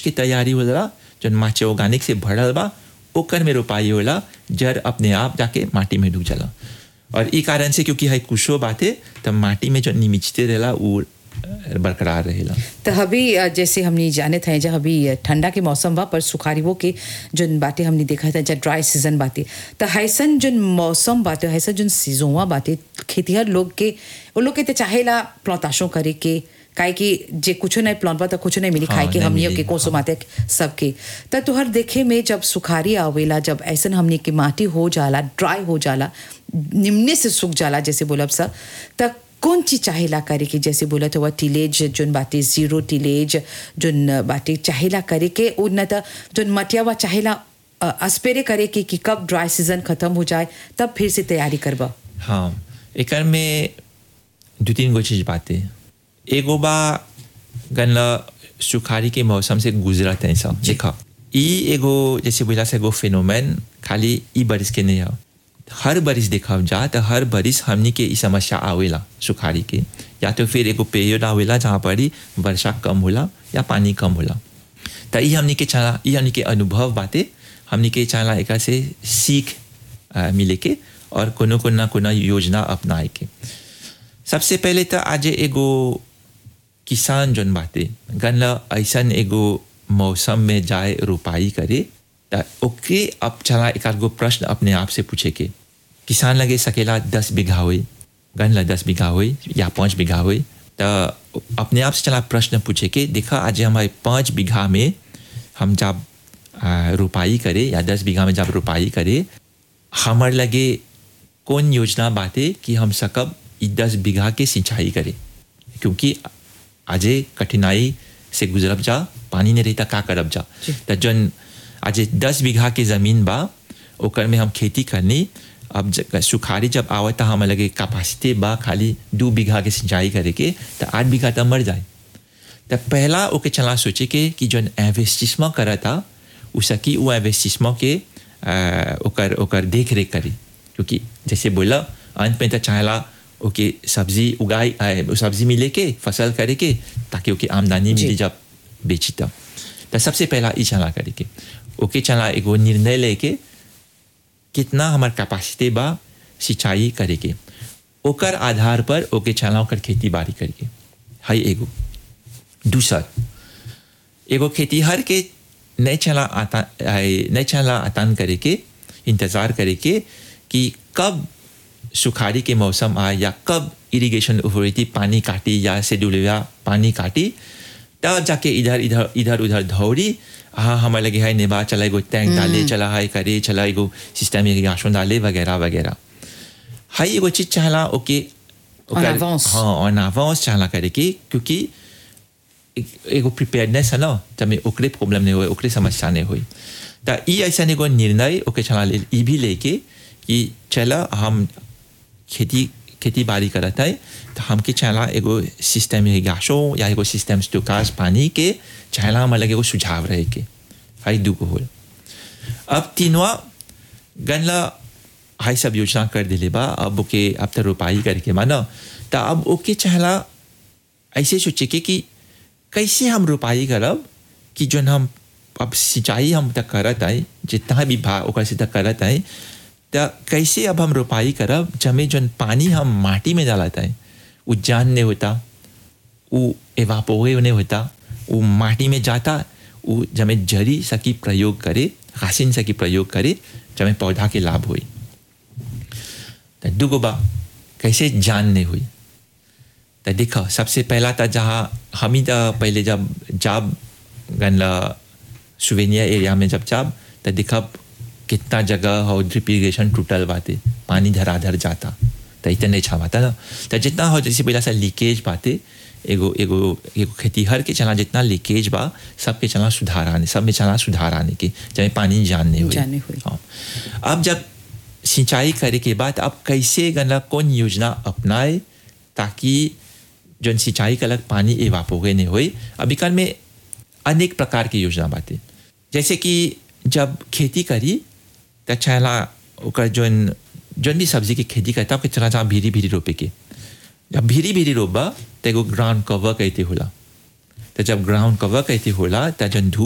के तैयारी होला जौन माचे ऑर्गेनिक से भरल बा ओकर में रोपाई होला जड़ अपने आप जाके माटी में डूब जाला और ई कारण से क्योंकि है कुशो बाते तब माटी में जो निमिचते रहेला वो बरकरार रहेला तो अभी अ, जैसे हमने जाने थे जब अभी अ, ठंडा के मौसम बा पर सुखारीवो के जोन बातें हमने देखा था जब ड्राई सीजन बातें तो हैसन जोन मौसम बातें हैसन जोन सीजोवा बातें खेतीहर लोग के वो लोग के तो चाहेला प्लौताशों करे के काहे कि जे कुछ नहीं प्लॉन तो कुछ नहीं मिली हाँ, खाए के नहीं हमनियों मिली, के कोसो माते सबके तो तुहर देखे में जब सुखारी आवेला जब ऐसन हमने की माटी हो जाला ड्राई हो जाला निम्ने से सूख जाला जैसे बोलब सा त कौन चीज चाहेला करे के जैसे बोलत हुआ टिलेज जोन बातें जीरो टिलेज जोन बातें चाहेला करे के और न त जोन मटियावा चाहेला अ, अस्पेरे करे के कि कब ड्राई सीजन खत्म हो जाए तब फिर से तैयारी करबा हाँ एकर में दो तीन गो चीज बातें एगो बा गन्ना सुखारी के मौसम से गुजरत है सब देखा ई एगो जैसे बोला से एगो फिनोमेन खाली ई बरिस के नहीं है हर बरिस देखा जा तो हर बरिस हमनी के ई समस्या आवेला सुखारी के या तो फिर एगो पीरियड आवेला जहाँ पर ही वर्षा कम होला या पानी कम होला तो ई हमनी के चला ई हमनी के अनुभव बातें हमनी के चला एक से सीख अ, मिले के और कोनो कोनो कोनो योजना अपनाए के सबसे पहले तो आज एगो किसान जोन बाते गन्ना ऐसन एगो मौसम में जाए रोपाई करे त ओके अब चला एक आध गो प्रश्न अपने आप से पूछे के किसान लगे सकेला दस बीघा होई गन्ना दस बीघा होई या पाँच बीघा होई तो अपने आप से चला प्रश्न पूछे के देखा आज हमारे पाँच बीघा में हम जब आ, रोपाई करे या दस बीघा में जब रोपाई करे हमार लगे कौन योजना बाते कि हम सकब ई दस बीघा के सिंचाई करे क्योंकि आजे कठिनाई से गुजरब जा पानी नहीं रहता का करब जा तो जन आज दस बीघा के जमीन बा ओकर में हम खेती करनी अब ज- सुखारी जब आवता हम लगे कैपेसिटी बा खाली दो बीघा के सिंचाई करे के तो आठ बीघा तो मर जाए तो पहला ओके चला सोचे के कि जौन इन्वेस्टिसमेंट करा था उ सकी वो इन्वेस्टिसमेंट के आ, ओकर ओकर देख रेख करी क्योंकि जैसे बोला अंत में तो चाहला ओके सब्जी उगाई आ, सब्जी मिले के फसल करे के ताकि ओके आमदनी मिली जब बेची तब तो सबसे पहला ई चला करे के ओके चला एगो निर्णय लेके कितना हमार कैपेसिटी बा सिंचाई करे के ओकर आधार पर ओके चला ओकर खेती बाड़ी करके हाई एगो दूसर एगो खेतीहर के नहीं चला आता आए- नहीं चला आतान करे के इंतज़ार करे के कि कब सुखारी के मौसम आए या कब इरिगेशन अथॉरिटी पानी काटी या शेड्यूलिया पानी काटी तब जाके इधर इधर इधर उधर दौड़ी हाँ हमारे लगे है नेबा चला एगो टैंक डाले चला है करे चला एगो सिस्टम इरिगेशन डाले वगैरह वगैरह हाई एगो चीज चाहला ओके En avance. हाँ ऑन अवांस चाहला करे के क्योंकि एक- एगो प्रिपेयर्डनेस है ना जब ओकरे प्रॉब्लम नहीं हुए ओकरे समस्या नहीं हुई तो ई ऐसा एगो निर्णय ओके चला ले ई भी लेके कि चला हम खेती खेती बाड़ी करत है तो हमके चला एगो सिस्टम इरिगेशन या एगो सिस्टम स्टोकाज पानी के चला हम अलग एगो सुझाव रहे के हाई दू को होल अब तीनवा गनला हाई सब योजना कर दिले बा अब ओके अब तो रोपाई करके माना तो अब ओके चहला ऐसे सोचे के कि कैसे हम रोपाई करब कि जोन हम अब सिंचाई हम तक करत है जितना भी भा ओकर से तक करत है तो कैसे अब हम रोपाई करब जमे जोन पानी हम माटी में डालत है वो जान नहीं होता वो एवापोरे नहीं होता वो माटी में जाता वो जमे जरी सकी प्रयोग करे हासिन सकी प्रयोग करे जमे पौधा के लाभ हुई तो दुगो बा कैसे जान नहीं हुई तो देखो सबसे पहला था जहाँ हम ही तो पहले जब जब गनला सुवेनिया एरिया में जब जब तो देखा कितना जगह हो ड्रिप इरीगेशन टूटल बाते पानी धराधर जाता तो इतना नहीं छावाता ना तो जितना हो जैसे पहला सा लीकेज बाते एगो एगो एगो खेतीहर के चला जितना लीकेज बा सबके चला सुधार आने सब में चला सुधार आने के जब पानी जानने हुई जाने हुई। हाँ अब जब सिंचाई करे के बाद अब कैसे गना कौन योजना अपनाए ताकि जो सिंचाई का अलग पानी एवापोगे नहीं होए अभी कल में अनेक प्रकार की योजना बातें जैसे कि जब खेती करी तो चला ओकर जोन जोन भी सब्जी की खेती करता ओके चला जहाँ भीरी भीरी रोपे के जब भीरी भीरी रोपबा तो एगो ग्राउंड कवर कहते होला तो जब ग्राउंड कवर कहते होला तो जन धूप